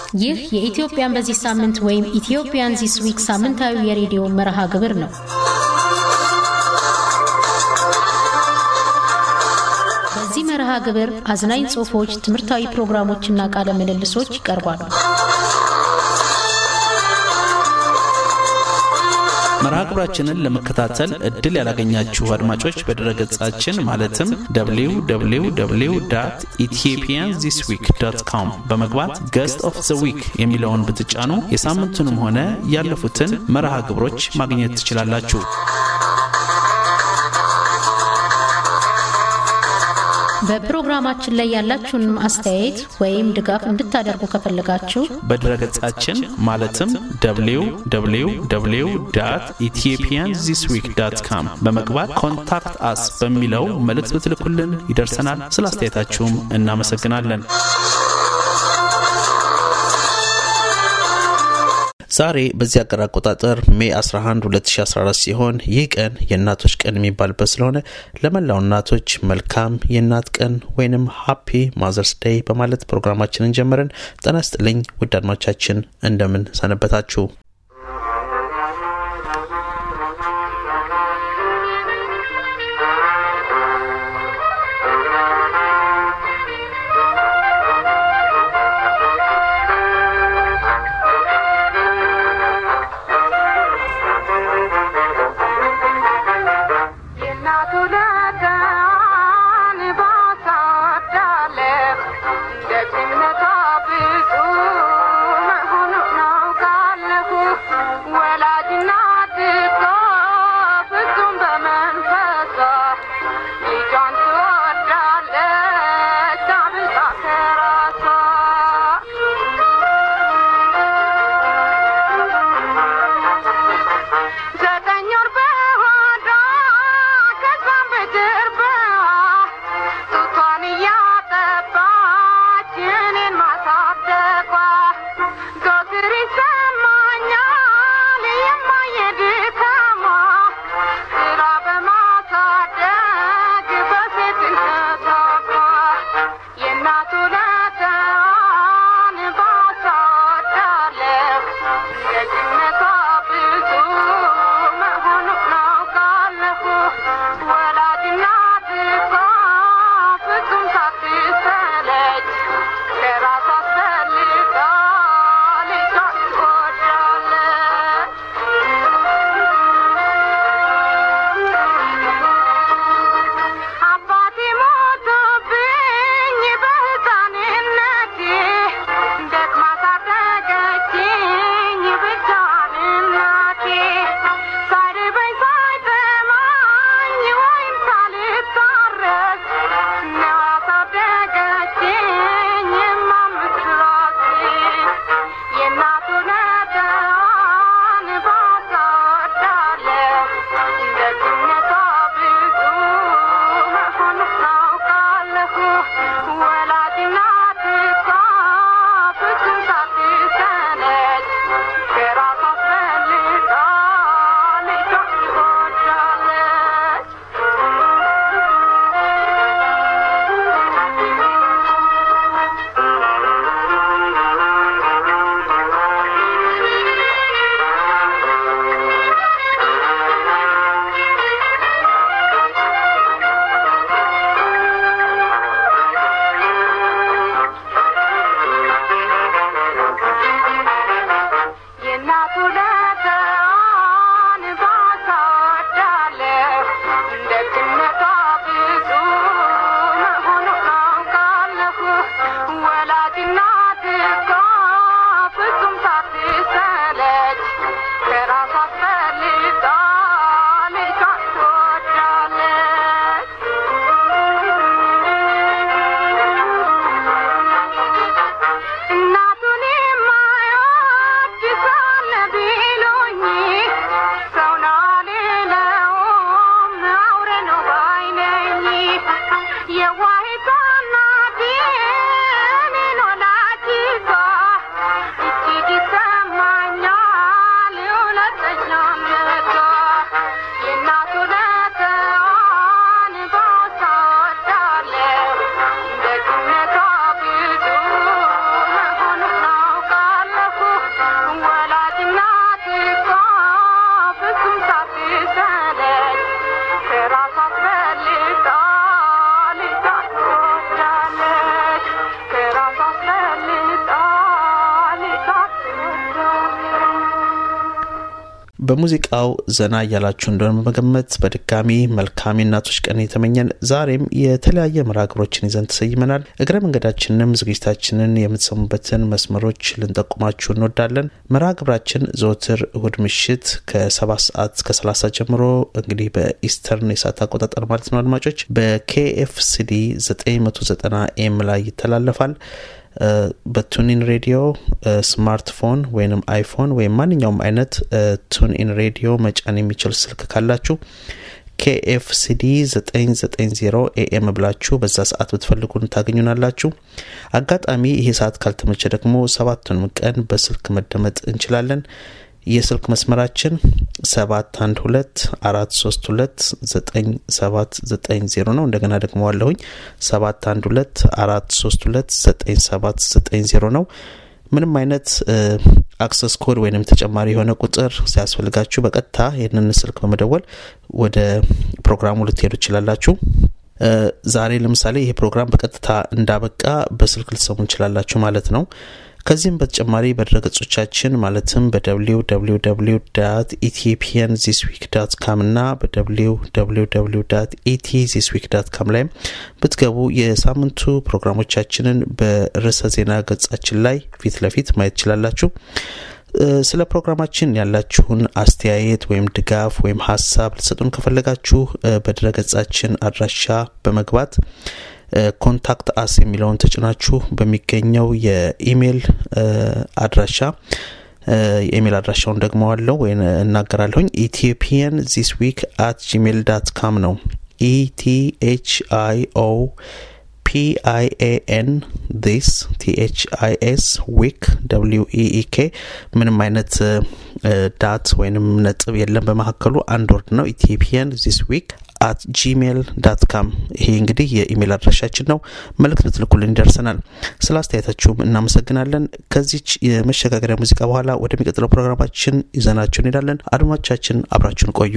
ይህ የኢትዮጵያን በዚህ ሳምንት ወይም ኢትዮጵያን ዚስ ዊክ ሳምንታዊ የሬዲዮ መርሃ ግብር ነው። በዚህ መርሃ ግብር አዝናኝ ጽሑፎች፣ ትምህርታዊ ፕሮግራሞችና ቃለ ምልልሶች ይቀርባሉ። መርሃ ግብራችንን ለመከታተል እድል ያላገኛችሁ አድማጮች በድረገጻችን ማለትም www ኢትዮጵያን ዚስ ዊክ ዶት ኮም በመግባት ገስት ኦፍ ዘ ዊክ የሚለውን ብትጫኑ የሳምንቱንም ሆነ ያለፉትን መርሃ ግብሮች ማግኘት ትችላላችሁ። በፕሮግራማችን ላይ ያላችሁን አስተያየት ወይም ድጋፍ እንድታደርጉ ከፈለጋችሁ በድረገጻችን ማለትም www ኢትዮጵያን ዚስ ዊክ ዳት ካም በመግባት ኮንታክት አስ በሚለው መልእክት ብትልኩልን ይደርሰናል። ስለ አስተያየታችሁም እናመሰግናለን። ዛሬ በዚህ አገር አቆጣጠር ሜ 11 2014 ሲሆን ይህ ቀን የእናቶች ቀን የሚባልበት ስለሆነ ለመላው እናቶች መልካም የእናት ቀን ወይንም ሃፒ ማዘርስ ዴይ በማለት ፕሮግራማችንን ጀመርን። ጤና ይስጥልኝ ውድ አድማጮቻችን እንደምን ሰነበታችሁ? በሙዚቃው ዘና እያላችሁ እንደሆነ በመገመት በድጋሚ መልካም የእናቶች ቀን የተመኘን ዛሬም የተለያየ መርሃ ግብሮችን ይዘን ተሰይመናል። እግረ መንገዳችንንም ዝግጅታችንን የምትሰሙበትን መስመሮች ልንጠቁማችሁ እንወዳለን። መርሃ ግብራችን ዘወትር እሁድ ምሽት ከሰባት ሰዓት እስከ ሰላሳ ጀምሮ እንግዲህ በኢስተርን የሰዓት አቆጣጠር ማለት ነው አድማጮች በኬኤፍሲዲ 990 ኤም ላይ ይተላለፋል። በቱኒን ሬዲዮ ስማርትፎን ወይም አይፎን ወይም ማንኛውም አይነት ቱንኢን ሬዲዮ መጫን የሚችል ስልክ ካላችሁ ኬኤፍሲዲ 990 ኤኤም ብላችሁ በዛ ሰዓት ብትፈልጉን ታገኙናላችሁ። አጋጣሚ ይሄ ሰዓት ካልተመቸ ደግሞ ሰባቱንም ቀን በስልክ መደመጥ እንችላለን። የስልክ መስመራችን 712 432 9790 ነው። እንደገና ደግሞ ዋለሁኝ 712 432 9790 ነው። ምንም አይነት አክሰስ ኮድ ወይንም ተጨማሪ የሆነ ቁጥር ሲያስፈልጋችሁ በቀጥታ ይህንን ስልክ በመደወል ወደ ፕሮግራሙ ልትሄዱ ትችላላችሁ። ዛሬ ለምሳሌ ይሄ ፕሮግራም በቀጥታ እንዳበቃ በስልክ ልትሰሙ እንችላላችሁ ማለት ነው። ከዚህም በተጨማሪ በድረገጾቻችን ማለትም በደብሊው ደብሊው ደብሊው ዳት ኢትዮጵያን ዚስ ዊክ ዳት ካም እና በደብሊው ደብሊው ደብሊው ዳት ኢቲ ዚስ ዊክ ዳት ካም ላይም ብትገቡ የሳምንቱ ፕሮግራሞቻችንን በርዕሰ ዜና ገጻችን ላይ ፊት ለፊት ማየት ትችላላችሁ። ስለ ፕሮግራማችን ያላችሁን አስተያየት ወይም ድጋፍ ወይም ሀሳብ ልትሰጡን ከፈለጋችሁ በድረገጻችን አድራሻ በመግባት ኮንታክት አስ የሚለውን ተጭናችሁ በሚገኘው የኢሜይል አድራሻ የኢሜይል አድራሻውን ደግሞ አለው ወይ እናገራለሁኝ ኢትዮጵያን ዚስ ዊክ አት ጂሜል ዳት ካም ነው ኢቲኤች አይ ኦ ፒአይኤኤን ዲስ ቲኤችአይኤስ ዊክ ደብሊው ኢኢኬ ምንም አይነት ዳት ወይንም ነጥብ የለም በመካከሉ አንድ ወርድ ነው ኢትዮጵያን ዚስ ዊክ አት ጂሜል ዳት ካም ይሄ እንግዲህ የኢሜል አድራሻችን ነው። መልእክት ልትልኩልን ይደርሰናል። ስለ አስተያየታችሁም እናመሰግናለን። ከዚች የመሸጋገሪያ ሙዚቃ በኋላ ወደሚቀጥለው ፕሮግራማችን ይዘናችሁ እንሄዳለን። አድማጮቻችን አብራችሁን ቆዩ።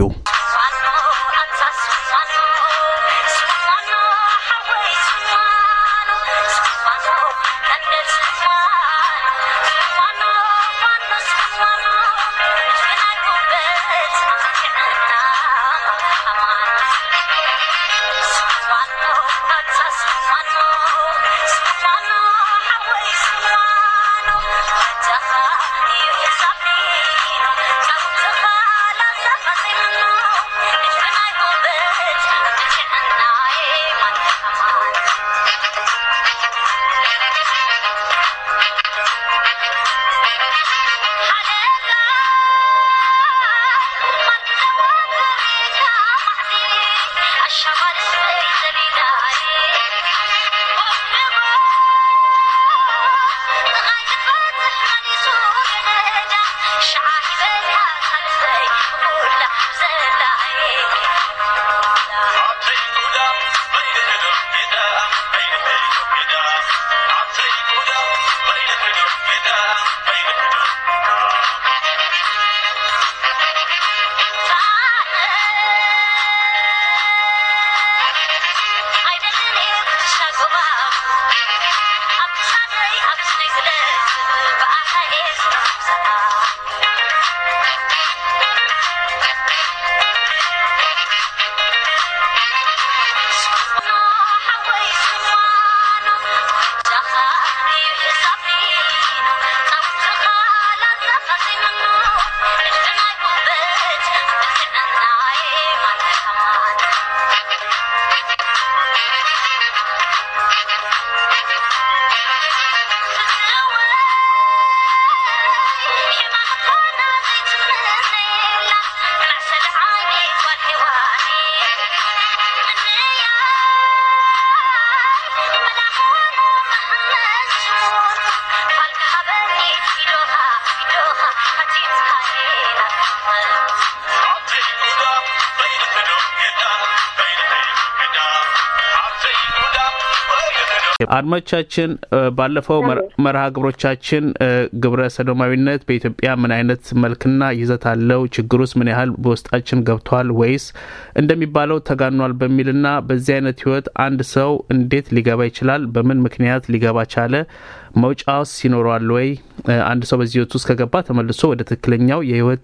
አድማጮቻችን ባለፈው መርሃ ግብሮቻችን ግብረ ሰዶማዊነት በኢትዮጵያ ምን አይነት መልክና ይዘት አለው፣ ችግሩስ ምን ያህል በውስጣችን ገብቷል ወይስ እንደሚባለው ተጋኗል በሚልና በዚህ አይነት ህይወት አንድ ሰው እንዴት ሊገባ ይችላል፣ በምን ምክንያት ሊገባ ቻለ፣ መውጫውስ ይኖረዋል ወይ፣ አንድ ሰው በዚህ ህይወት ውስጥ ከገባ ተመልሶ ወደ ትክክለኛው የህይወት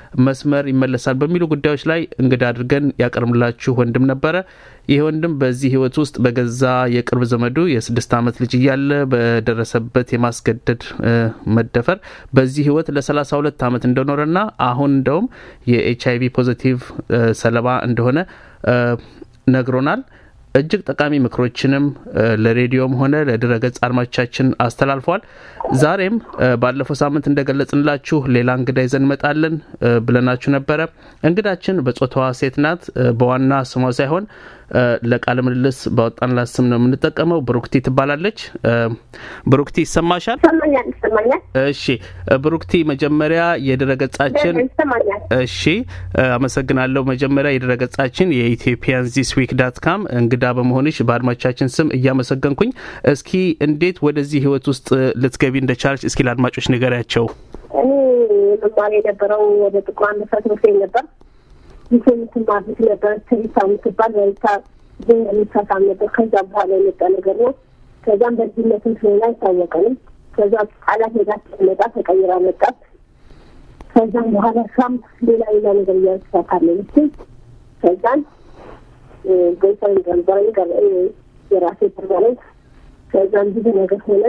መስመር ይመለሳል በሚሉ ጉዳዮች ላይ እንግዳ አድርገን ያቀርብላችሁ ወንድም ነበረ። ይህ ወንድም በዚህ ህይወት ውስጥ በገዛ የቅርብ ዘመዱ የስድስት ዓመት ልጅ እያለ በደረሰበት የማስገደድ መደፈር በዚህ ህይወት ለሰላሳ ሁለት ዓመት እንደኖረና አሁን እንደውም የኤች አይቪ ፖዚቲቭ ሰለባ እንደሆነ ነግሮናል። እጅግ ጠቃሚ ምክሮችንም ለሬዲዮም ሆነ ለድረገጽ አድማጮቻችን አስተላልፏል። ዛሬም ባለፈው ሳምንት እንደገለጽንላችሁ ሌላ እንግዳ ይዘን እንመጣለን ብለናችሁ ነበረ። እንግዳችን በጾታዋ ሴት ናት። በዋና ስሟ ሳይሆን ለቃለ ምልልስ ባወጣንላት ስም ነው የምንጠቀመው። ብሩክቲ ትባላለች። ብሩክቲ ይሰማሻል? ይሰማኛል። እሺ ብሩክቲ፣ መጀመሪያ የድረገጻችን እሺ፣ አመሰግናለሁ። መጀመሪያ የድረገጻችን የኢትዮጵያን ዚስ ዊክ ዳት ካም እንግዳ በመሆንሽ በአድማጮቻችን ስም እያመሰገንኩኝ፣ እስኪ እንዴት ወደዚህ ህይወት ውስጥ ልትገቢ እንደቻለች እስኪ ለአድማጮች ንገሪያቸው። እኔ መማር የነበረው ወደ ጥቁር አንበሳ ትምህርት ቤት ነበር። ይህ የምትማር ልጅ ነበር ተሪሳ የምትባል በሪሳ ግን የሚሳሳም ነበር። ከዛ በኋላ የመጣ ነገር ነው። ከዛም በልጅነትም ስለሆነ አይታወቀንም። ከዛ ቃላት ሄዳ ስትመጣ ተቀይራ መጣት። ከዛም በኋላ እሷም ሌላ ሌላ ነገር እያስሳካለች። ከዛን ጎይሳን ገንዘር ገር የራሴ ተባለት። ከዛም ብዙ ነገር ሆነ።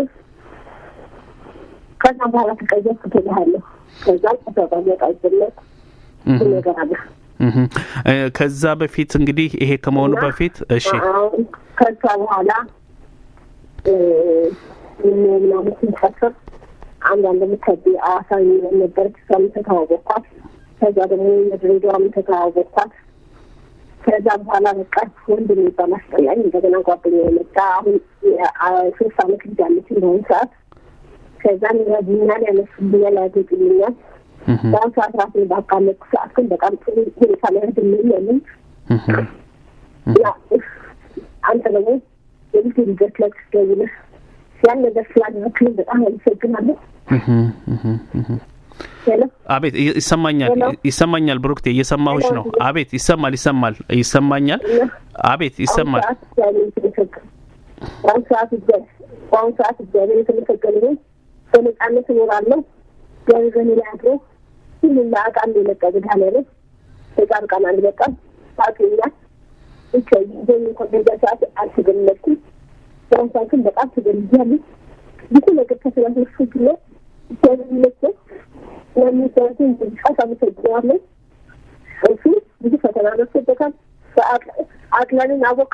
ከዛም በኋላ ተቀየርኩ ትልሃለሁ። ከዛም ተሰቃመጣ ጀመር ነገር አለ ከዛ በፊት እንግዲህ ይሄ ከመሆኑ በፊት እሺ፣ ከዛ በኋላ ምናምን ስንሰፍር አንዳንድ ምከቢ አዋሳ ነበረች። እሷም ተተዋወቅኳት። ከዛ ደግሞ የድሬዳዋም ተተዋወቅኳት። ከዛ በኋላ በቃ ወንድ የሚባል አስጠላኝ። እንደገና ጓደኛ የመጣ አሁን ሶስት አመት ልጅ አለች በአሁኑ ሰዓት። ከዛም ያዝኛል፣ ያነሱልኛል፣ ያጌጥልኛል በአሁኑ ሰዓት ራሴን ባቃለጥኩ ሰዓት ግን በጣም ጥሩ ሁኔታ ላይ አይደለም ያለኝ። አንተ ደግሞ የልጅ ልጆች ላይ ደውለህ ያን ነገር ስላደረክልኝ በጣም አመሰግናለሁ። አቤት ይሰማኛል፣ ይሰማኛል። ብሩክቴ እየሰማሁሽ ነው። አቤት ይሰማል፣ ይሰማል፣ ይሰማኛል። አቤት ይሰማል። በአሁኑ ሰዓት በአሁኑ ሰዓት እግዚአብሔር የተመሰገነ ይሁን። በነጻነት እኖራለሁ። እግዚአብሔር በእኔ ላይ አድሮ ሁሉም ለአቃም የመጣ መድኃኒዓለም ተጻድቃን አንድ በቃም ታውቂኛል። ብቻ ይዘኝ እንኳን በዛ ሰዓት አልተገለጥኩም። በአሁኑ ሰዓት ግን በጣም ተገልያለሁ። ብዙ ነገር ከተላልፎች ነው እግዚአብሔር ይመስገን። ለሚሰራትን ሰዓት አመሰግነዋለሁ። እሱ ብዙ ፈተና ደርሶበታል። አቅለንን አወቃ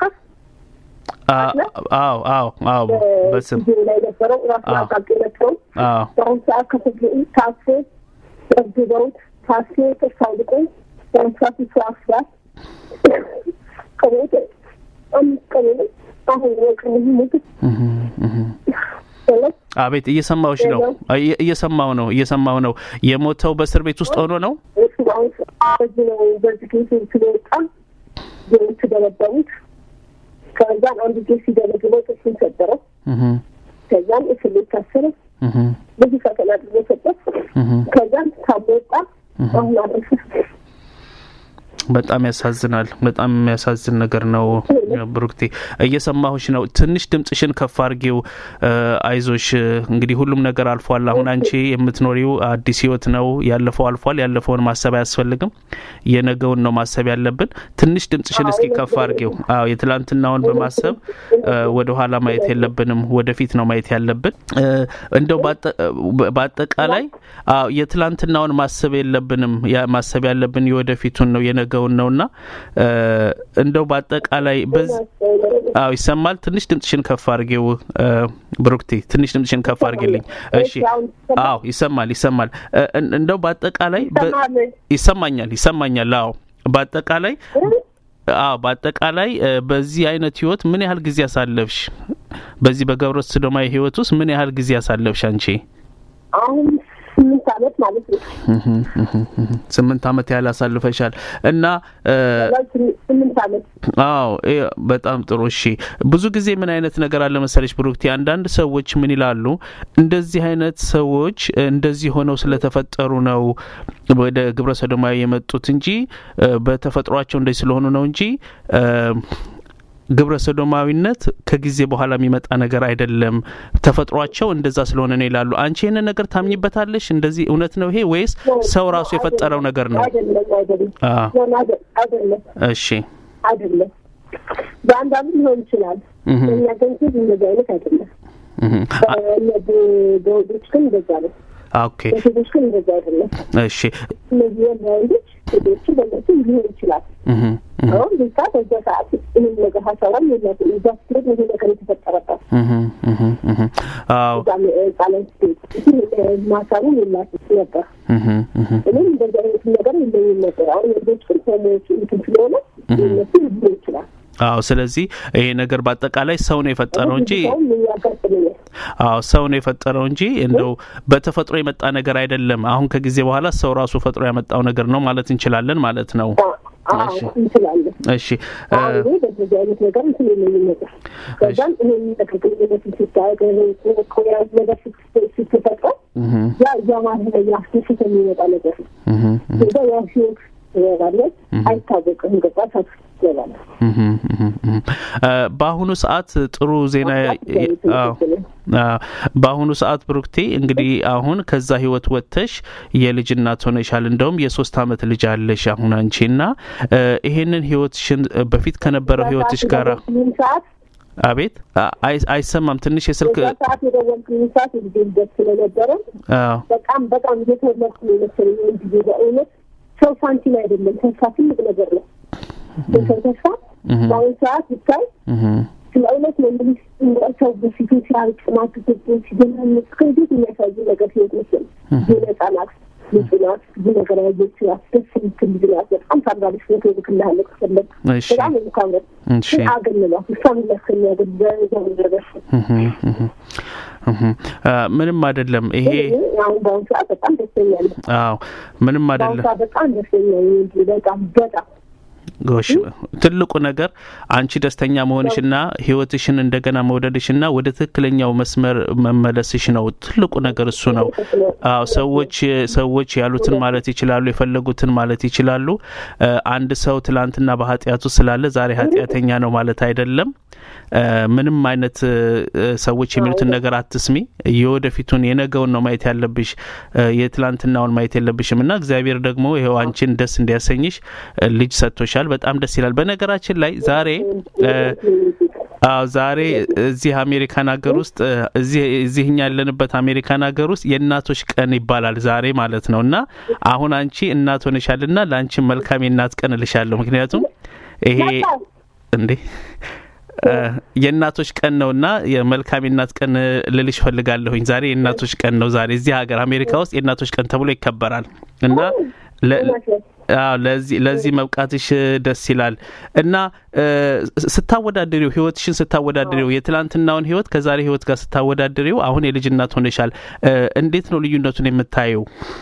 አዎ አዎ አዎ በስም ላይ ነበረው ራሱ አቃቂ ነበረው በአሁኑ ሰዓት ከፍግኢ ታስሮ ደብድበውት ታስሮ ጥርስ አውልቆ በአሁኑ ሰዓት እሱ አስራት ከቤት አምስት ቀን ነው አሁን ወቅን ምግብ አቤት እየሰማሁሽ ነው እየሰማሁ ነው እየሰማሁ ነው የሞተው በእስር ቤት ውስጥ ሆኖ ነው እሱ አሁን በዚህ ነው በዚህ ጊዜ ስለወጣ ዜዎች ደበደቡት ከዛም አንድ ጊዜ ሲደረግለው ጥርሱን ሰበረው። ከዛም እስር ቤት ታሰረ። ብዙ ፈተና ደረሰበት። ከዛም ታሞ ወጣ። አሁን አረፈ። በጣም ያሳዝናል። በጣም የሚያሳዝን ነገር ነው። ብሩክቴ እየሰማሁሽ ነው። ትንሽ ድምጽሽን ከፍ አድርጌው። አይዞሽ እንግዲህ ሁሉም ነገር አልፏል። አሁን አንቺ የምትኖሪው አዲስ ህይወት ነው። ያለፈው አልፏል። ያለፈውን ማሰብ አያስፈልግም። የነገውን ነው ማሰብ ያለብን። ትንሽ ድምጽሽን እስኪ ከፍ አድርጌው። አዎ የትላንትናውን በማሰብ ወደ ኋላ ማየት የለብንም፣ ወደፊት ነው ማየት ያለብን። እንደው በአጠቃላይ አዎ የትላንትናውን ማሰብ የለብንም። ማሰብ ያለብን የወደፊቱን ነው የነገ የሚያደርገውን ነውና እንደው በአጠቃላይ አዎ ይሰማል። ትንሽ ድምጽሽን ከፍ አድርጌው ብሩክቴ፣ ትንሽ ድምጽሽን ከፍ አድርጌልኝ። እሺ፣ አዎ ይሰማል፣ ይሰማል። እንደው በአጠቃላይ ይሰማኛል፣ ይሰማኛል። አዎ በአጠቃላይ አዎ በአጠቃላይ በዚህ አይነት ህይወት ምን ያህል ጊዜ አሳለፍሽ? በዚህ በገብረ ሰዶማዊ ህይወት ውስጥ ምን ያህል ጊዜ አሳለፍሽ አንቺ? አሁን ስምንት አመት ማለት ነው። ስምንት አመት ያህል አሳልፈሻል እና ስምንት አመት አዎ በጣም ጥሩ እሺ ብዙ ጊዜ ምን አይነት ነገር አለ መሰለሽ ብሩክቲ አንዳንድ ሰዎች ምን ይላሉ እንደዚህ አይነት ሰዎች እንደዚህ ሆነው ስለተፈጠሩ ነው ወደ ግብረ ሰዶማዊ የመጡት እንጂ በተፈጥሯቸው እንደዚህ ስለሆኑ ነው እንጂ ግብረ ሰዶማዊነት ከጊዜ በኋላ የሚመጣ ነገር አይደለም፣ ተፈጥሯቸው እንደዛ ስለሆነ ነው ይላሉ። አንቺ ይህንን ነገር ታምኝበታለሽ? እንደዚህ እውነት ነው ይሄ ወይስ ሰው ራሱ የፈጠረው ነገር ነው? አይደለም አይደለም አዎ። ሆነ አይደ- አይደለም እሺ አይደለም በአንዳንዱ ሊሆን ይችላል። እህ እኛ ግን ግን እንደዚህ አይነት አይደለም። እህ አ- እነ በ- በወንዶች ግን እንደዛ ነው። ኦኬ በሴቶች ግን እንደዛ አይደለም። እሺ እነዚህ ወንዶች ሴቶቹ በነሱ ሊሆን ይችላል። እህ እህ አሁን ቤታ በዛ ሰዓት ይህን ነገር ሀሳባም የላትም። እዛ ስትሄድ ይሄ ነገር የተፈጠረባት እህ እህ እህ አዎ እዛ ጣሊያን ስትሄድ ግን ማሳቡም የላትም ነበር። እህ እህ እኔም እንደዚህ አይነት ነገር የለኝም ነበር። አሁን ወንዶች ግን ሆሞዎች እንትን ስለሆነ እነሱ ሊሆን ይችላል። አዎ ስለዚህ ይሄ ነገር በአጠቃላይ ሰው ነው የፈጠረው እንጂ ሰውም ያጋጥመኛል። አዎ ሰው ነው የፈጠረው እንጂ እንደው በተፈጥሮ የመጣ ነገር አይደለም። አሁን ከጊዜ በኋላ ሰው ራሱ ፈጥሮ ያመጣው ነገር ነው ማለት እንችላለን ማለት ነው። አዎ እሺ። እንችላለን። እሺ እ፣ አሁን እኔ በዚህ አይነት ነገር እንትን የለኝም ነበር። ከዛም ይሄን ነገር ግንኙነት ስታገር ኮያዝ ነገር ስት- ስትፈጥረው እህ ያ እያማረ ያስደስት የሚመጣ ነገር ነው። እህ እህ ከዛ ያ ህይወት ትገባለች፣ አይታወቅም። ገባ ሳት ትገባለች። እህ እህ እህ እ፣ በአሁኑ ሰዓት ጥሩ ዜና አዎ አዎ። በአሁኑ ሰዓት ብሩክቴ እንግዲህ አሁን ከዛ ህይወት ወጥተሽ የልጅ እናት ሆነሻል። እንደውም የሶስት አመት ልጅ አለሽ አሁን አንቺ እና እ፣ ይሄንን ህይወትሽን እ፣ በፊት ከነበረው ህይወትሽ ጋር ምን ሰዓት አቤት አ- አይ- አይሰማም ትንሽ የስልክ በዛ ሰዓት የደወልኩኝ ሰዓት የጊዜ ልደት ስለነበረ አዎ በጣም በጣም እየተወለድኩ ነው የመሰለኝ። ወይም ጊዜ በእውነት ሰው ሳንቲም አይደለም፣ ተስፋ ትልቅ ነገር ነው። የሰው ተስፋ እህ በአሁኑ ሰዓት ብታይ እህ ስለ እውነት ነው እንግዲህ ሰው በፊቱ ሲያርቅ ማትግቡ ሲገናምጥ ከቤት የሚያሳይ ነገር ህይወት መስል የነጻናት ንጹህ ናት። ብዙ ነገር ያየች ናት። ደስ የምትል ልጅ ናት። በጣም ታምራለች። ፎቶ ልክልሃለሁ ከፈለግ እሺ በጣም ነው የምታምረው። እሺ ግን አገንሏት እሷን የሚያስከሚያገል በዛው ነገር እህ እህ እህ አ፣ ምንም አይደለም ይሄ አሁን በአሁኑ ሰዓት በጣም ደስተኛ ነኝ። አዎ ምንም በአሁኑ አይደለም ሰዓት በጣም ደስተኛ ነኝ። እንጂ በጣም በጣም ጎሽ ትልቁ ነገር አንቺ ደስተኛ መሆንሽና ህይወትሽን እንደገና መውደድሽና ወደ ትክክለኛው መስመር መመለስሽ ነው። ትልቁ ነገር እሱ ነው። አዎ ሰዎች ሰዎች ያሉትን ማለት ይችላሉ፣ የፈለጉትን ማለት ይችላሉ። እ፣ አንድ ሰው ትላንትና በኃጢአቱ ስላለ ዛሬ ኃጢአተኛ ነው ማለት አይደለም። እ፣ ምንም አይነት እ፣ ሰዎች የሚሉትን ነገር አትስሚ። የወደፊቱን የነገውን ነው ማየት ያለብሽ፣ እ፣ የትላንትናውን ማየት የለብሽም እና እግዚአብሔር ደግሞ ይኸው አንቺን ደስ እንዲያሰኝሽ እ፣ ልጅ ሰጥቶሻል። በጣም ደስ ይላል። በነገራችን ላይ ዛሬ እ፣ አዎ ዛሬ እዚህ አሜሪካን ሀገር ውስጥ እ፣ እዚህ እዚህ እኛ ያለንበት አሜሪካን ሀገር ውስጥ የእናቶች ቀን ይባላል ዛሬ ማለት ነው። እና አሁን አንቺ እናት ሆነሻልና ለአንቺ መልካም የእናት ቀን እልሻለሁ። ምክንያቱም ይሄ እንዴ እ፣ የእናቶች ቀን ነውና የመልካም የእናት ቀን ልልሽ ፈልጋለሁኝ። ዛሬ የእናቶች ቀን ነው። ዛሬ እዚህ ሀገር አሜሪካ ውስጥ የእናቶች ቀን ተብሎ ይከበራል እና ለ- አዎ ለዚህ ለዚህ መብቃትሽ ደስ ይላል እና እ፣ ስታወዳድሪው ህይወትሽን ስታወዳድሪው የትላንትናውን ህይወት ከዛሬ ህይወት ጋር ስታወዳድሪው አሁን የልጅ እናት ሆነሻል። እ፣ እንዴት ነው ልዩነቱን የምታየው?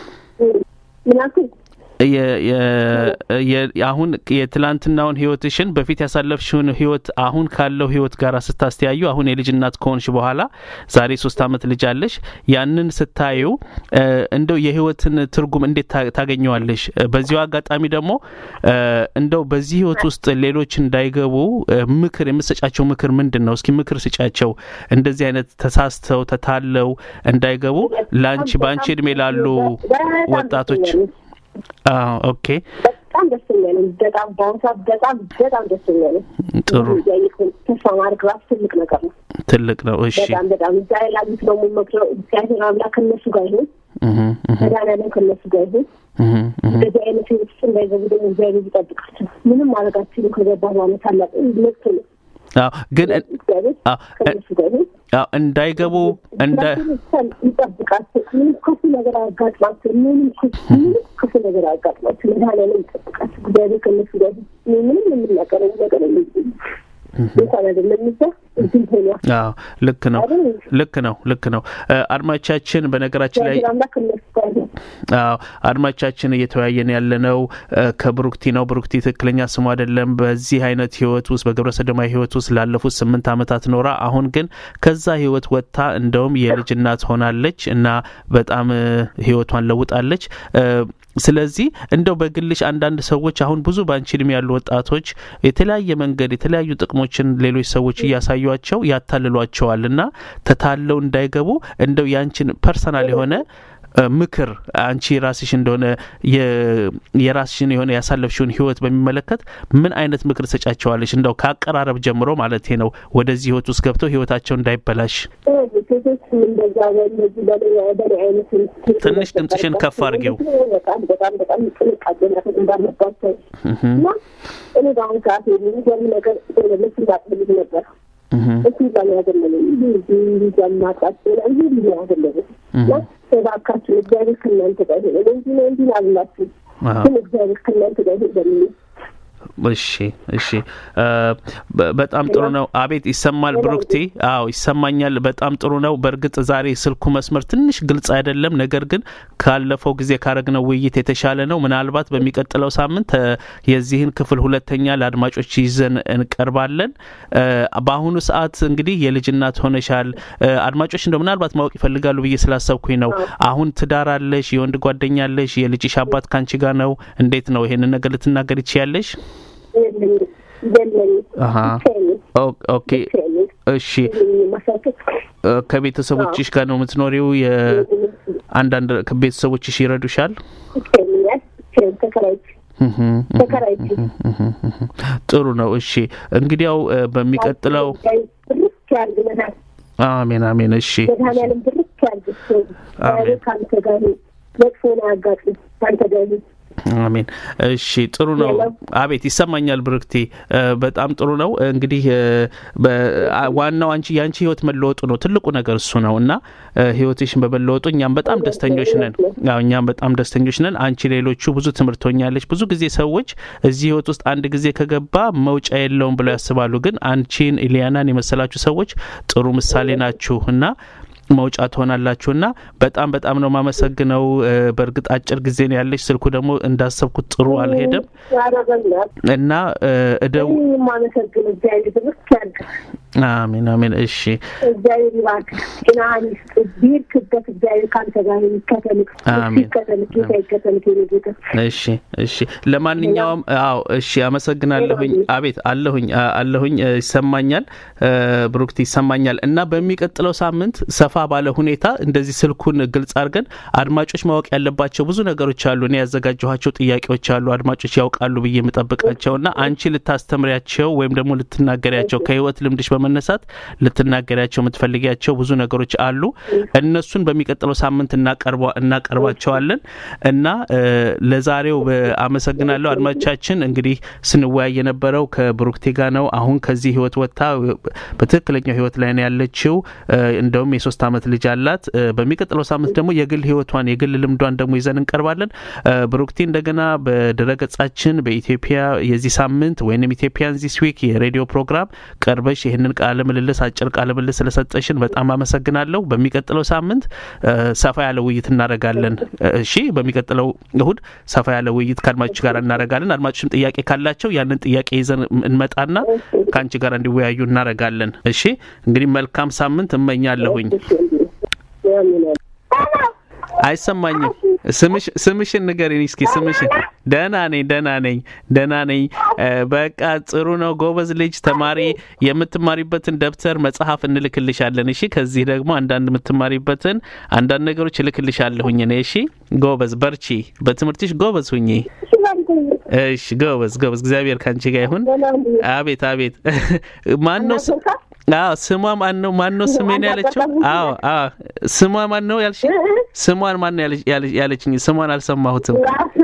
ምናምን የ- የ- የ- አሁን የትላንትናውን ህይወትሽን በፊት ያሳለፍሽውን ህይወት አሁን ካለው ህይወት ጋር ስታስተያዩ አሁን የልጅ እናት ከሆንሽ በኋላ ዛሬ ሶስት አመት ልጅ አለሽ። ያንን ስታዩ እ፣ እንደው የህይወትን ትርጉም እንዴት ታ- ታገኘዋለሽ? እ፣ በዚሁ አጋጣሚ ደግሞ እ፣ እንደው በዚህ ህይወት ውስጥ ሌሎች እንዳይገቡ እ፣ ምክር የምትሰጫቸው ምክር ምንድን ነው? እስኪ ምክር ስጫቸው እንደዚህ አይነት ተሳስተው ተታለው እንዳይገቡ ለአንቺ በአንቺ እድሜ ላሉ ወጣቶች አዎ ኦኬ በጣም ደስተኛ ነኝ። በጣም በአሁኑ ሰዓት በጣም በጣም ደስተኛ ነኝ። ጥሩ እያየሁ ተስፋ ማድረግ ራሱ ትልቅ ነገር ነው። ትልቅ ነው። እሺ በጣም በጣም እዛ ላይ ላሉት ደግሞ መክረው እግዚአብሔር አምላክ ከነሱ ጋር ይሁን፣ እህ እህ መድኃኒዓለም ከነሱ ጋር ይሁን። እህ እህ እንደዚህ አይነት ህይወት ውስጥ እንዳይገቡ ደግሞ እግዚአብሔር ይጠብቃቸው። ምንም ማድረግ አትችሉም። ከገባ በኋላ ታላቅ መብት ነው። አዎ ግን እ- እግዚአብሔር አዎ እ- ከነሱ ጋር ይሁን። አዎ እንዳይገቡ እንደ ይጠብቃቸው። ምንም ክፉ ነገር አያጋጥማቸው። ምንም ክፉ ምንም ክፉ ነገር አያጋጥማቸው። መድኃኒዓለም ይጠብቃቸው። እግዚአብሔር ከነሱ ጋር ይሁን። እኔ ምንም የምናገረው ነገር የለም። እንኳን አይደለም እዛ እዚህ ሆኗል አዎ ልክ ነው አይደል? ልክ ነው ልክ ነው እ፣ አድማጮቻችን በነገራችን ላይ እግዚአብሔር አምላክ ከነሱ ጋር ይሁን። አዎ አድማቻችን እየተወያየን ያለነው ከብሩክቲ ነው። ብሩክቲ ትክክለኛ ስሙ አይደለም። በዚህ አይነት ህይወት ውስጥ በግብረ ሰዶማዊ ህይወት ውስጥ ላለፉት ስምንት ዓመታት ኖራ አሁን ግን ከዛ ህይወት ወጥታ እንደውም የልጅ እናት ሆናለች እና በጣም ህይወቷን ለውጣለች። ስለዚህ እንደው በግልሽ አንዳንድ ሰዎች አሁን ብዙ በአንቺ እድሜ ያሉ ወጣቶች የተለያየ መንገድ የተለያዩ ጥቅሞችን ሌሎች ሰዎች እያሳዩቸው ያታልሏቸዋል እና ተታለው እንዳይገቡ እንደው ያንቺን ፐርሰናል የሆነ ምክር አንቺ ራስሽ እንደሆነ የራስሽን የሆነ ያሳለፍሽውን ህይወት በሚመለከት ምን አይነት ምክር ሰጫቸዋለሽ? እንደው ከአቀራረብ ጀምሮ ማለት ነው ወደዚህ ህይወት ውስጥ ገብተው ህይወታቸው እንዳይበላሽ። ትንሽ ድምጽሽን ከፍ አድርጌው። በጣም በጣም በጣም ጥንቃቄ ማድረግ እንዳለባቸው እና እኔ በአሁኑ ሰዓት የሚገርም ነገር ልብስ እንዳጥልግ ነበር እሱ ዛም ያገለለኝ ይህ ማጣት ይህ ያገለለኝ እባካችሁ እግዚአብሔር ከእናንተ ጋር ይሁን እንጂ ነው እንጂ አልላችሁ ግን እግዚአብሔር ከእናንተ ጋር ይሁን በሚል እሺ እሺ፣ በጣም ጥሩ ነው። አቤት ይሰማል ብሩክቲ? አዎ ይሰማኛል። በጣም ጥሩ ነው። በእርግጥ ዛሬ ስልኩ መስመር ትንሽ ግልጽ አይደለም፣ ነገር ግን ካለፈው ጊዜ ካረግነው ውይይት የተሻለ ነው። ምናልባት በሚቀጥለው ሳምንት የዚህን ክፍል ሁለተኛ ለአድማጮች ይዘን እንቀርባለን። በአሁኑ ሰዓት እንግዲህ የልጅ እናት ሆነሻል። አድማጮች እንደው ምናልባት ማወቅ ይፈልጋሉ ብዬ ስላሰብኩኝ ነው። አሁን ትዳር አለሽ? የወንድ ጓደኛ አለሽ? የልጅሽ አባት ካንቺ ጋር ነው? እንዴት ነው? ይሄንን ነገር ልትናገር ይችያለሽ? ኦኬ እሺ። ከቤተሰቦችሽ ጋር ነው የምትኖሪው? የአንዳንድ ቤተሰቦችሽ ይረዱሻል? ጥሩ ነው። እሺ እንግዲያው በሚቀጥለው አሜን አሜን። እሺ አሜን አሜን። እሺ ጥሩ ነው። አቤት ይሰማኛል ብርክቲ፣ በጣም ጥሩ ነው። እንግዲህ ዋናው አንቺ የአንቺ ህይወት መለወጡ ነው ትልቁ ነገር እሱ ነው እና ህይወትሽን በመለወጡ እኛም በጣም ደስተኞች ነን። ያው እኛም በጣም ደስተኞች ነን። አንቺ ሌሎቹ ብዙ ትምህርት ሆኛለች። ብዙ ጊዜ ሰዎች እዚህ ህይወት ውስጥ አንድ ጊዜ ከገባ መውጫ የለውም ብለው ያስባሉ። ግን አንቺን ኢሊያናን የመሰላችሁ ሰዎች ጥሩ ምሳሌ ናችሁ እና መውጫ ትሆናላችሁና በጣም በጣም ነው ማመሰግነው። በእርግጥ አጭር ጊዜ ነው ያለች፣ ስልኩ ደግሞ እንዳሰብኩት ጥሩ አልሄደም እና እደው አሜን አሜን። እሺ እግዚአብሔር ይባርክ፣ ጤናህን ይስጥ፣ ቢርክበት እግዚአብሔር ከአንተ ጋር ይከተልክ፣ ይከተልክ፣ ጌታ ይከተልክ። ጌታ እሺ እሺ። ለማንኛውም አዎ እሺ፣ አመሰግናለሁኝ። አቤት አለሁኝ አለሁኝ፣ ይሰማኛል ብሩክቲ ይሰማኛል። እና በሚቀጥለው ሳምንት ሰፋ ባለ ሁኔታ እንደዚህ ስልኩን ግልጽ አድርገን አድማጮች ማወቅ ያለባቸው ብዙ ነገሮች አሉ። እኔ ያዘጋጀኋቸው ጥያቄዎች አሉ አድማጮች ያውቃሉ ብዬ የምጠብቃቸው እና አንቺ ልታስተምሪያቸው ወይም ደግሞ ልትናገሪያቸው ከህይወት ልምድሽ በመነሳት ልትናገሪያቸው የምትፈልጊያቸው ብዙ ነገሮች አሉ። እነሱን በሚቀጥለው ሳምንት እናቀርባቸዋለን እና ለዛሬው አመሰግናለሁ። አድማጮቻችን እንግዲህ ስንወያይ የነበረው ከብሩክቴ ጋር ነው። አሁን ከዚህ ህይወት ወጥታ በትክክለኛው ህይወት ላይ ነው ያለችው። እንደውም የሶስት ዓመት ልጅ አላት። በሚቀጥለው ሳምንት ደግሞ የግል ህይወቷን የግል ልምዷን ደግሞ ይዘን እንቀርባለን። ብሩክቴ እንደገና በድረገጻችን በኢትዮጵያ የዚህ ሳምንት ወይም ኢትዮጵያን ዚስ ዊክ የሬዲዮ ፕሮግራም ቀርበሽ ይህንን ቃለ ምልልስ አጭር ቃለ ምልልስ ስለሰጠሽን በጣም አመሰግናለሁ። በሚቀጥለው ሳምንት ሰፋ ያለ ውይይት እናደርጋለን። እሺ፣ በሚቀጥለው እሁድ ሰፋ ያለ ውይይት ከአድማጮች ጋር እናደርጋለን። አድማጮችም ጥያቄ ካላቸው ያንን ጥያቄ ይዘን እንመጣና ከአንቺ ጋር እንዲወያዩ እናደርጋለን። እሺ፣ እንግዲህ መልካም ሳምንት እመኛለሁኝ። አይሰማኝም። ስምሽን ንገሪኝ እስኪ ስምሽን። ደህና ነኝ ደህና ነኝ ደህና ነኝ። በቃ ጥሩ ነው። ጎበዝ ልጅ ተማሪ። የምትማሪበትን ደብተር መጽሐፍ እንልክልሻለን። እሺ ከዚህ ደግሞ አንዳንድ የምትማሪበትን አንዳንድ ነገሮች እልክልሻለሁኝ እኔ። እሺ ጎበዝ፣ በርቺ፣ በትምህርትሽ ጎበዝ ሁኚ። እሺ ጎበዝ ጎበዝ። እግዚአብሔር ከአንቺ ጋር ይሁን። አቤት አቤት። ማን ነው አዎ ስሟ ማን ነው? ማን ነው ስሜን ያለችው? አዎ አዎ ስሟ ማን ነው ያልሽ? ስሟን ማን ነው ያለችኝ? ስሟን አልሰማሁትም።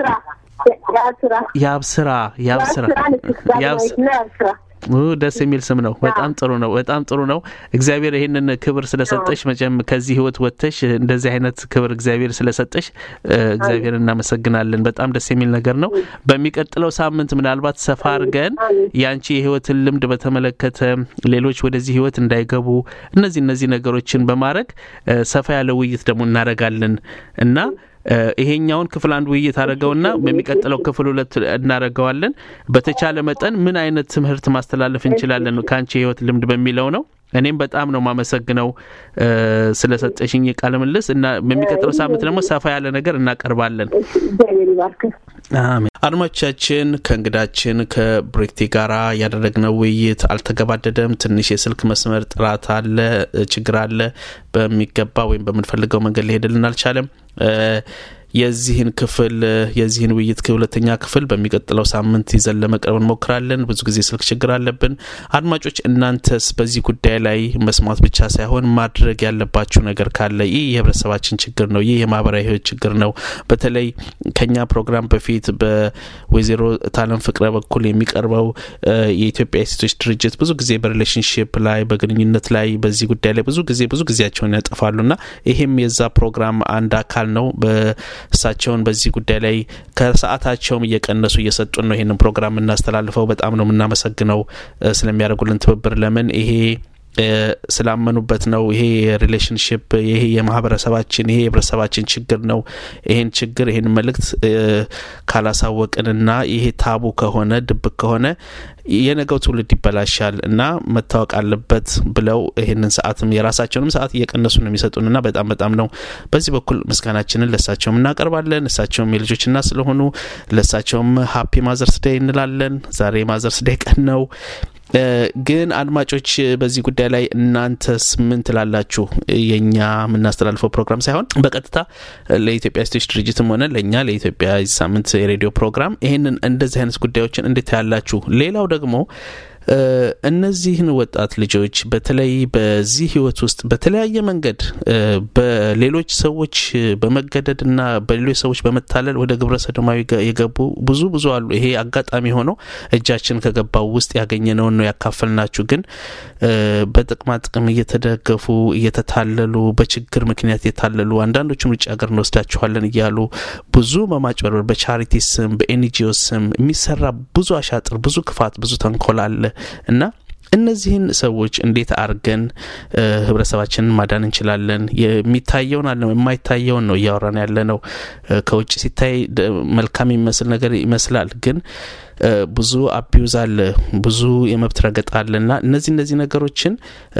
ያብስራ ያብስራ ያብስራ ደስ የሚል ስም ነው። በጣም ጥሩ ነው። በጣም ጥሩ ነው። እግዚአብሔር ይህንን ክብር ስለሰጠሽ መቼም ከዚህ ህይወት ወጥተሽ እንደዚህ አይነት ክብር እግዚአብሔር ስለሰጠሽ እግዚአብሔር እናመሰግናለን። በጣም ደስ የሚል ነገር ነው። በሚቀጥለው ሳምንት ምናልባት ሰፋ አድርገን የአንቺ የህይወትን ልምድ በተመለከተ ሌሎች ወደዚህ ህይወት እንዳይገቡ እነዚህ እነዚህ ነገሮችን በማድረግ ሰፋ ያለ ውይይት ደግሞ እናደርጋለን እና ይሄኛውን ክፍል አንድ ውይይት አድርገውና በሚቀጥለው ክፍል ሁለት እናደርገዋለን። በተቻለ መጠን ምን አይነት ትምህርት ማስተላለፍ እንችላለን ከአንቺ የህይወት ልምድ በሚለው ነው። እኔም በጣም ነው ማመሰግነው ስለሰጠሽኝ ቃለ ምልልስ እና በሚቀጥለው ሳምንት ደግሞ ሰፋ ያለ ነገር እናቀርባለን። አድማጮቻችን ከእንግዳችን ከብሬክቲ ጋራ ያደረግነው ውይይት አልተገባደደም። ትንሽ የስልክ መስመር ጥራት አለ፣ ችግር አለ። በሚገባ ወይም በምንፈልገው መንገድ ሊሄድልን አልቻለም። የዚህን ክፍል የዚህን ውይይት ሁለተኛ ክፍል በሚቀጥለው ሳምንት ይዘን ለመቅረብ እንሞክራለን። ብዙ ጊዜ ስልክ ችግር አለብን። አድማጮች እናንተስ በዚህ ጉዳይ ላይ መስማት ብቻ ሳይሆን ማድረግ ያለባችሁ ነገር ካለ ይህ የህብረተሰባችን ችግር ነው። ይህ የማህበራዊ ህይወት ችግር ነው። በተለይ ከኛ ፕሮግራም በፊት በወይዘሮ ታለም ፍቅረ በኩል የሚቀርበው የኢትዮጵያ የሴቶች ድርጅት ብዙ ጊዜ በሪሌሽንሽፕ ላይ በግንኙነት ላይ በዚህ ጉዳይ ላይ ብዙ ጊዜ ብዙ ጊዜያቸውን ያጠፋሉና ይሄም የዛ ፕሮግራም አንድ አካል ነው። እሳቸውን በዚህ ጉዳይ ላይ ከሰዓታቸውም እየቀነሱ እየሰጡን ነው ይህንን ፕሮግራም የምናስተላልፈው። በጣም ነው የምናመሰግነው ስለሚያደርጉልን ትብብር። ለምን ይሄ ስላመኑበት ነው። ይሄ የሪሌሽንሽፕ ይሄ የማህበረሰባችን ይሄ የህብረተሰባችን ችግር ነው። ይሄን ችግር ይሄን መልእክት ካላሳወቅንና ይሄ ታቡ ከሆነ ድብቅ ከሆነ የነገው ትውልድ ይበላሻል እና መታወቅ አለበት ብለው ይህንን ሰዓትም የራሳቸውንም ሰዓት እየቀነሱ ነው የሚሰጡንና በጣም በጣም ነው በዚህ በኩል ምስጋናችንን ለእሳቸውም እናቀርባለን። እሳቸውም የልጆች እናት ስለሆኑ ለእሳቸውም ሀፒ ማዘርስ ዴይ እንላለን። ዛሬ ማዘርስ ዴይ ቀን ነው። ግን አድማጮች በዚህ ጉዳይ ላይ እናንተስ ምን ትላላችሁ? የእኛ የምናስተላልፈው ፕሮግራም ሳይሆን በቀጥታ ለኢትዮጵያ ሴቶች ድርጅትም ሆነ ለእኛ ለኢትዮጵያ ሳምንት የሬዲዮ ፕሮግራም ይህንን እንደዚህ አይነት ጉዳዮችን እንዴት ያላችሁ? ሌላው ደግሞ እነዚህን ወጣት ልጆች በተለይ በዚህ ህይወት ውስጥ በተለያየ መንገድ በሌሎች ሰዎች በመገደድና በሌሎች ሰዎች በመታለል ወደ ግብረ ሰዶማዊ የገቡ ብዙ ብዙ አሉ። ይሄ አጋጣሚ ሆኖ እጃችን ከገባው ውስጥ ያገኘነውን ነው ያካፈልናችሁ። ግን በጥቅማ ጥቅም እየተደገፉ እየተታለሉ በችግር ምክንያት የታለሉ አንዳንዶቹም ውጭ ሀገር እንወስዳችኋለን እያሉ ብዙ መማጭበርበር በቻሪቲ ስም በኤንጂኦ ስም የሚሰራ ብዙ አሻጥር፣ ብዙ ክፋት፣ ብዙ ተንኮል አለ እና እነዚህን ሰዎች እንዴት አድርገን ህብረተሰባችንን ማዳን እንችላለን? የሚታየውን አለ የማይታየውን ነው እያወራን ያለ ነው። ከውጭ ሲታይ መልካም የሚመስል ነገር ይመስላል ግን ብዙ አቢዩዝ አለ፣ ብዙ የመብት ረገጣ አለ እና እነዚህ እነዚህ ነገሮችን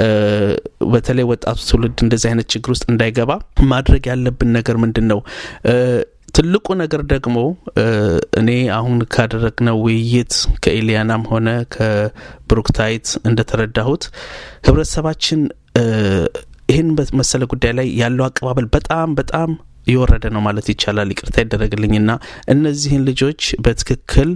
በተለይ ወጣቱ ትውልድ እንደዚህ አይነት ችግር ውስጥ እንዳይገባ ማድረግ ያለብን ነገር ምንድን ነው? ትልቁ ነገር ደግሞ እኔ አሁን ካደረግነው ውይይት ከኤሊያናም ሆነ ከብሩክታይት እንደተረዳሁት ህብረተሰባችን ይህን መሰለ ጉዳይ ላይ ያለው አቀባበል በጣም በጣም የወረደ ነው ማለት ይቻላል። ይቅርታ ይደረግልኝና እነዚህን ልጆች በትክክል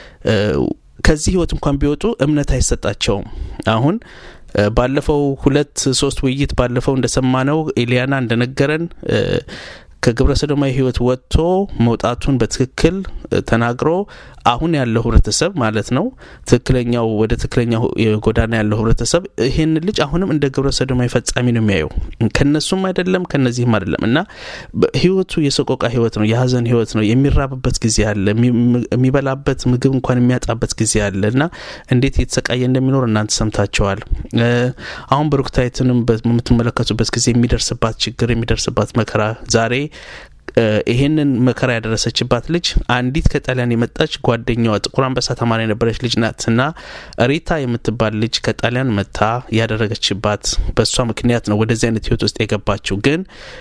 ከዚህ ህይወት እንኳን ቢወጡ እምነት አይሰጣቸውም። አሁን ባለፈው ሁለት ሶስት ውይይት ባለፈው እንደሰማነው ኤሊያና እንደነገረን ከግብረ ሰዶማዊ ህይወት ወጥቶ መውጣቱን በትክክል ተናግሮ አሁን ያለው ህብረተሰብ ማለት ነው ትክክለኛው ወደ ትክክለኛው ጎዳና ያለው ህብረተሰብ ይህን ልጅ አሁንም እንደ ግብረ ሰዶማዊ ፈጻሚ ነው የሚያየው። ከነሱም አይደለም ከነዚህም አይደለም እና ህይወቱ የሰቆቃ ህይወት ነው፣ የሀዘን ህይወት ነው። የሚራብበት ጊዜ አለ፣ የሚበላበት ምግብ እንኳን የሚያጣበት ጊዜ አለ እና እንዴት እየተሰቃየ እንደሚኖር እናንተ ሰምታቸዋል። አሁን ብሩክታይትንም በምትመለከቱበት ጊዜ የሚደርስባት ችግር የሚደርስባት መከራ ዛሬ ይሄንን መከራ ያደረሰችባት ልጅ አንዲት ከጣሊያን የመጣች ጓደኛዋ ጥቁር አንበሳ ተማሪ የነበረች ልጅ ናት እና ሪታ የምትባል ልጅ ከጣሊያን መታ ያደረገችባት በእሷ ምክንያት ነው ወደዚህ አይነት ህይወት ውስጥ የገባችው ግን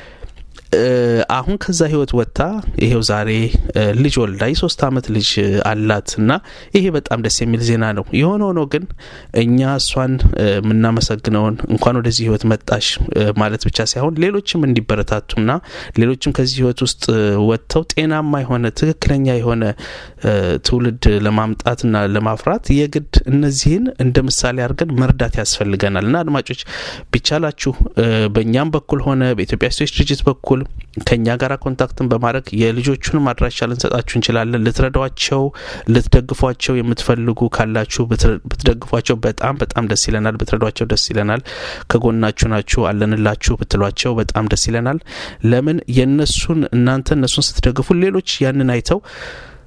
አሁን ከዛ ህይወት ወጥታ ይሄው ዛሬ ልጅ ወልዳ የሶስት አመት ልጅ አላት እና ይሄ በጣም ደስ የሚል ዜና ነው። የሆነ ሆኖ ግን እኛ እሷን የምናመሰግነውን እንኳን ወደዚህ ህይወት መጣሽ ማለት ብቻ ሳይሆን ሌሎችም እንዲበረታቱና ሌሎችም ከዚህ ህይወት ውስጥ ወጥተው ጤናማ የሆነ ትክክለኛ የሆነ ትውልድ ለማምጣትና ለማፍራት የግድ እነዚህን እንደ ምሳሌ አድርገን መርዳት ያስፈልገናል እና አድማጮች ቢቻላችሁ በእኛም በኩል ሆነ በኢትዮጵያ ሴቶች ድርጅት በኩል ከኛ ጋር ኮንታክትን በማድረግ የልጆቹንም አድራሻ ልንሰጣችሁ እንችላለን። ልትረዷቸው፣ ልትደግፏቸው የምትፈልጉ ካላችሁ ብትደግፏቸው በጣም በጣም ደስ ይለናል። ብትረዷቸው ደስ ይለናል። ከጎናችሁ ናችሁ አለንላችሁ ብትሏቸው በጣም ደስ ይለናል። ለምን የእነሱን እናንተ እነሱን ስትደግፉ ሌሎች ያንን አይተው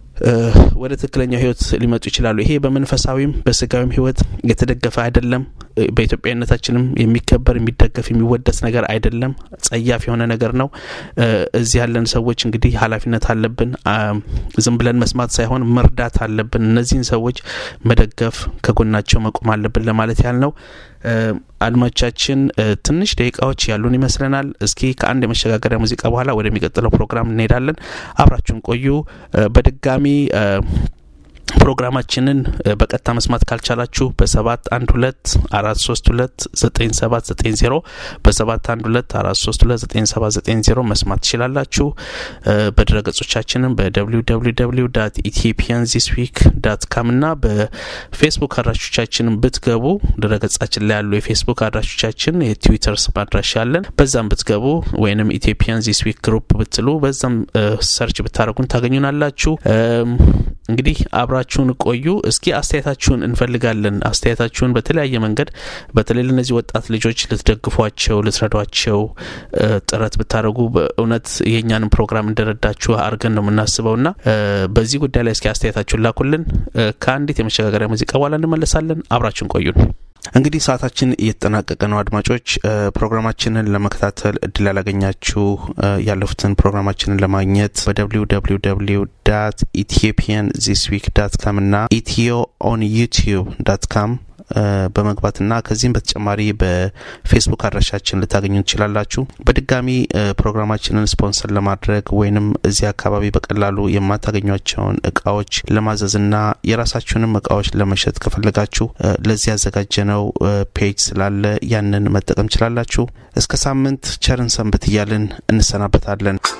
ወደ ትክክለኛው ህይወት ሊመጡ ይችላሉ። ይሄ በመንፈሳዊም በስጋዊም ህይወት የተደገፈ አይደለም። በኢትዮጵያዊነታችንም የሚከበር የሚደገፍ የሚወደስ ነገር አይደለም። ጸያፍ የሆነ ነገር ነው። እዚህ ያለን ሰዎች እንግዲህ ኃላፊነት አለብን። ዝም ብለን መስማት ሳይሆን መርዳት አለብን። እነዚህን ሰዎች መደገፍ፣ ከጎናቸው መቆም አለብን ለማለት ያህል ነው። አድማጮቻችን ትንሽ ደቂቃዎች ያሉን ይመስለናል። እስኪ ከአንድ የመሸጋገሪያ ሙዚቃ በኋላ ወደሚቀጥለው ፕሮግራም እንሄዳለን። አብራችሁን ቆዩ። በድጋሚ ፕሮግራማችንን በቀጥታ መስማት ካልቻላችሁ በሰባት አንድ ሁለት አራት ሶስት ሁለት ዘጠኝ ሰባት ዘጠኝ ዜሮ በሰባት አንድ ሁለት አራት ሶስት ሁለት ዘጠኝ ሰባት ዘጠኝ ዜሮ መስማት ትችላላችሁ። በድረ ገጾቻችንም በደብሊው ደብሊው ደብሊው ዳት ኢትዮጵያን ዚስ ዊክ ዳት ካም እና በፌስቡክ አድራሾቻችንን ብትገቡ ድረ ገጻችን ላይ ያሉ የፌስቡክ አድራሾቻችን የትዊተር ስም አድራሻ አለን። በዛም ብትገቡ ወይንም ኢትዮጵያን ዚስ ዊክ ግሩፕ ብትሉ በዛም ሰርች ብታደረጉን ታገኙናላችሁ። እንግዲህ አብራችሁን ቆዩ። እስኪ አስተያየታችሁን እንፈልጋለን። አስተያየታችሁን በተለያየ መንገድ በተለይ ለእነዚህ ወጣት ልጆች ልትደግፏቸው፣ ልትረዷቸው ጥረት ብታደርጉ በእውነት የእኛንም ፕሮግራም እንደረዳችሁ አድርገን ነው የምናስበው ና በዚህ ጉዳይ ላይ እስኪ አስተያየታችሁን ላኩልን። ከአንዲት የመሸጋገሪያ ሙዚቃ በኋላ እንመለሳለን። አብራችሁን ቆዩን። እንግዲህ ሰዓታችን እየተጠናቀቀ ነው። አድማጮች ፕሮግራማችንን ለመከታተል እድል ያላገኛችሁ ያለፉትን ፕሮግራማችንን ለማግኘት በደብሊው ደብሊው ደብሊው ዳት ኢትዮጵያን ዚስ ዊክ ዳት ካም እና ኢትዮ ኦን ዩቲዩብ ዳት ካም በመግባትና ከዚህም በተጨማሪ በፌስቡክ አድራሻችን ልታገኙ ትችላላችሁ። በድጋሚ ፕሮግራማችንን ስፖንሰር ለማድረግ ወይንም እዚህ አካባቢ በቀላሉ የማታገኟቸውን እቃዎች ለማዘዝና የራሳችሁንም እቃዎች ለመሸጥ ከፈለጋችሁ ለዚህ ያዘጋጀነው ፔጅ ስላለ ያንን መጠቀም ችላላችሁ። እስከ ሳምንት ቸርን ሰንብት እያልን እንሰናበታለን።